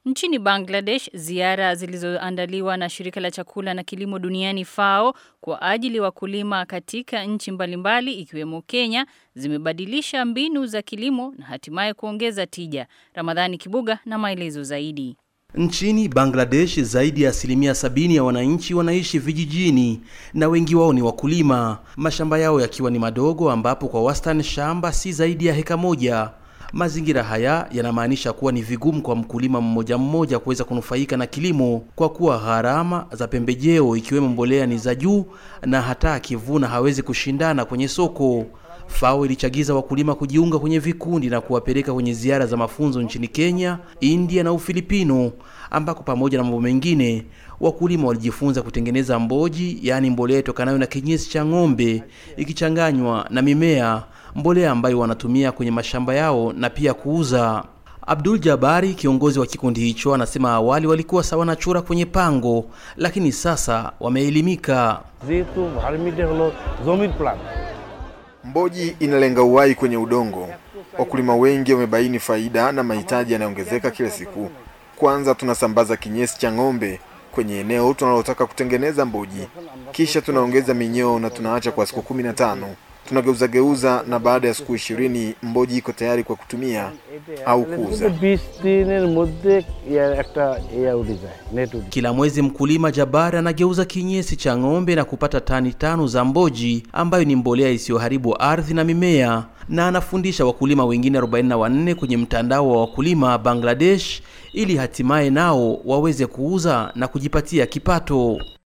Nchini Bangladesh, ziara zilizoandaliwa na shirika la chakula na kilimo duniani FAO kwa ajili wakulima katika nchi mbalimbali ikiwemo Kenya zimebadilisha mbinu za kilimo na hatimaye kuongeza tija. Ramadhani Kibuga na maelezo zaidi. Nchini Bangladesh zaidi ya asilimia sabini ya wananchi wanaishi vijijini na wengi wao ni wakulima, mashamba yao yakiwa ni madogo, ambapo kwa wastani shamba si zaidi ya heka moja. Mazingira haya yanamaanisha kuwa ni vigumu kwa mkulima mmoja mmoja kuweza kunufaika na kilimo kwa kuwa gharama za pembejeo ikiwemo mbolea ni za juu, na hata akivuna hawezi kushindana kwenye soko. FAO ilichagiza wakulima kujiunga kwenye vikundi na kuwapeleka kwenye ziara za mafunzo nchini Kenya, India na Ufilipino, ambako pamoja na mambo mengine wakulima walijifunza kutengeneza mboji, yaani mbolea itokanayo na kinyesi cha ng'ombe ikichanganywa na mimea, mbolea ambayo wanatumia kwenye mashamba yao na pia kuuza. Abdul Jabari, kiongozi wa kikundi hicho, anasema awali walikuwa sawa na chura kwenye pango, lakini sasa wameelimika. যেহেতু ভার্মিটা হলো জমির plant Mboji inalenga uhai kwenye udongo. Wakulima wengi wamebaini faida na mahitaji yanayoongezeka kila siku. Kwanza tunasambaza kinyesi cha ng'ombe kwenye eneo tunalotaka kutengeneza mboji, kisha tunaongeza minyoo na tunaacha kwa siku kumi na tano. Tunageuza geuza, na baada ya siku ishirini mboji iko tayari kwa kutumia au kuuza. বিশ দিনের মধ্যে ইয়ার একটা ইয়া উঠে যায় নেট উঠে Kila mwezi mkulima Jabari anageuza kinyesi cha ng'ombe na kupata tani tano za mboji ambayo ni mbolea isiyoharibu ardhi na mimea, na anafundisha wakulima wengine 44 kwenye mtandao wa wakulima Bangladesh ili hatimaye nao waweze kuuza na kujipatia kipato.